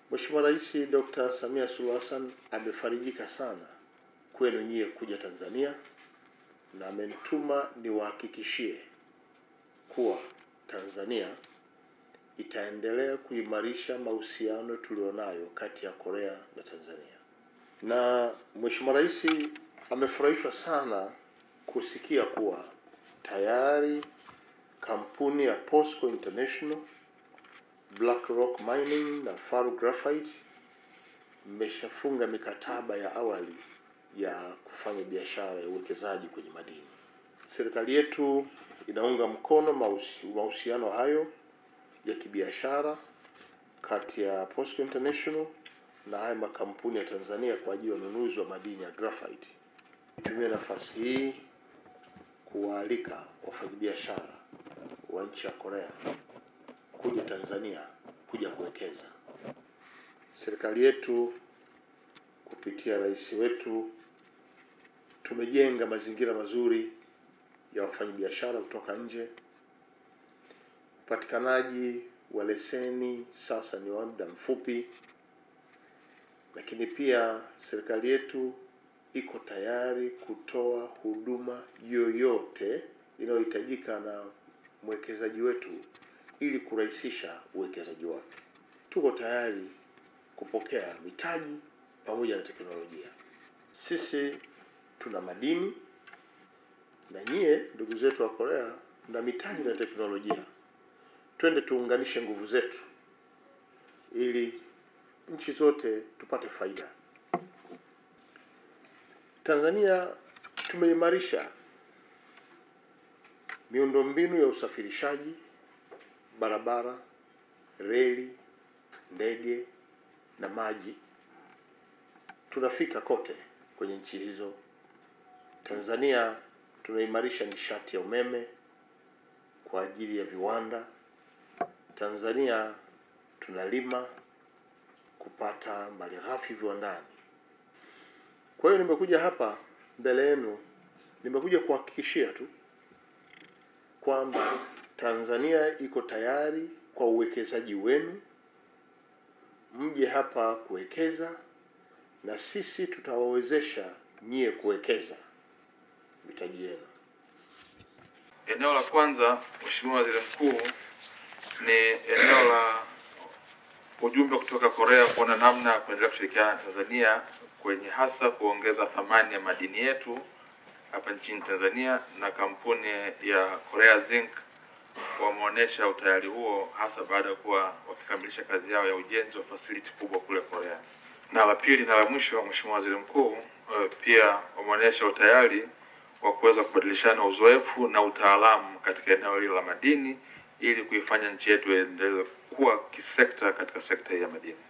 Mheshimiwa Rais Dr. Samia Suluhu Hassan amefarijika sana kwenu nyie kuja Tanzania na amenituma niwahakikishie kuwa Tanzania itaendelea kuimarisha mahusiano tulionayo kati ya Korea na Tanzania. Na Mheshimiwa Rais amefurahishwa sana kusikia kuwa tayari kampuni ya POSCO International, Black Rock Mining na Faru Graphite mmeshafunga mikataba ya awali ya kufanya biashara ya uwekezaji kwenye madini. Serikali yetu inaunga mkono mahusi- mahusiano hayo ya kibiashara kati ya POSCO International na haya makampuni ya Tanzania kwa ajili ya ununuzi wa madini ya graphite. Nitumie nafasi hii kuwaalika wafanyabiashara wa nchi ya Korea kuja Tanzania kuja kuwekeza. Serikali yetu kupitia rais wetu tumejenga mazingira mazuri ya wafanyabiashara kutoka nje. Upatikanaji wa leseni sasa ni wa muda mfupi, lakini pia serikali yetu iko tayari kutoa huduma yoyote inayohitajika na mwekezaji wetu ili kurahisisha uwekezaji wake. Tuko tayari kupokea mitaji pamoja na teknolojia. Sisi tuna madini na nyie ndugu zetu wa Korea mna mitaji na teknolojia. Twende tuunganishe nguvu zetu ili nchi zote tupate faida. Tanzania tumeimarisha miundombinu ya usafirishaji, barabara, reli, ndege na maji. Tunafika kote kwenye nchi hizo. Tanzania tunaimarisha nishati ya umeme kwa ajili ya viwanda. Tanzania tunalima kupata malighafi viwandani. Kwa hiyo nimekuja hapa mbele yenu, nimekuja kuhakikishia tu kwamba Tanzania iko tayari kwa uwekezaji wenu, mje hapa kuwekeza na sisi tutawawezesha nyie kuwekeza mitaji yenu. Eneo la kwanza, Mheshimiwa Waziri Mkuu, ni eneo la ujumbe kutoka Korea kuona namna ya kuendelea kushirikiana na Tanzania kwenye hasa kuongeza thamani ya madini yetu hapa nchini Tanzania, na kampuni ya Korea Zinc wameonyesha utayari huo hasa baada ya kuwa wakikamilisha kazi yao ya ujenzi wa facility kubwa kule Korea. Na la pili na la mwisho, Mheshimiwa Waziri Mkuu, eh, pia wameonyesha utayari wa kuweza kubadilishana uzoefu na utaalamu katika eneo hili la madini ili kuifanya nchi yetu iendelee kuwa kisekta katika sekta hii ya madini.